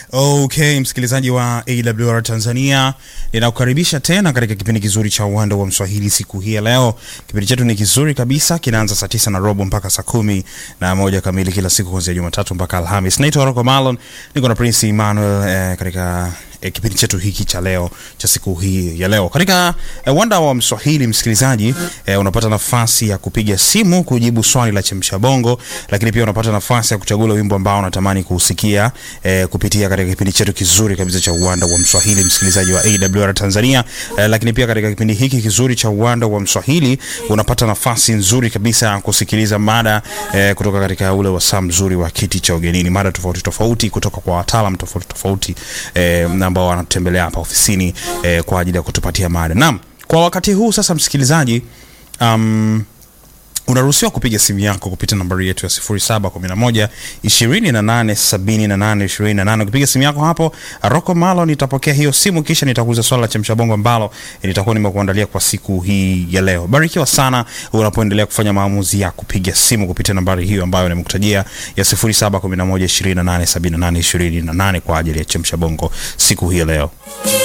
Okay, msikilizaji wa AWR Tanzania, ninakukaribisha tena katika kipindi kizuri cha uwanda wa Mswahili siku hii ya leo. Kipindi chetu ni kizuri kabisa, kinaanza saa tisa na robo mpaka saa kumi na moja kamili kila siku kuanzia Jumatatu mpaka Alhamis. Naitwa Rocco Malon, niko na Prince Emmanuel eh, katika eh, kipindi chetu hiki cha leo cha siku hii ya leo katika eh, uwanda wa Mswahili. Msikilizaji eh, unapata nafasi ya kupiga simu kujibu swali la chemsha bongo, lakini pia unapata nafasi ya kuchagua wimbo ambao unatamani kuusikia eh, kupitia katika kipindi chetu kizuri kabisa cha uwanda wa Mswahili, msikilizaji wa AWR Tanzania. Eh, lakini pia katika kipindi hiki kizuri cha uwanda wa Mswahili unapata nafasi nzuri kabisa ya kusikiliza mada eh, kutoka katika ule wasaa mzuri wa kiti cha ugenini, mada tofauti tofauti kutoka kwa wataalam tofauti tofauti eh, ambao wanatembelea hapa ofisini eh, kwa ajili ya kutupatia mada. Naam, kwa wakati huu sasa, msikilizaji um, unaruhusiwa kupiga simu yako kupitia nambari yetu ya 0711 28 78 28. Kupiga simu yako hapo, Rocco Malo nitapokea hiyo simu, kisha nitakuuliza swala la chemsha bongo ambalo nitakuwa nimekuandalia kwa siku hii ya leo. Barikiwa sana unapoendelea kufanya maamuzi ya kupiga simu kupitia nambari hiyo ambayo nimekutajia ya 0711 28 78 28 kwa ajili ya chemsha bongo siku hii ya leo.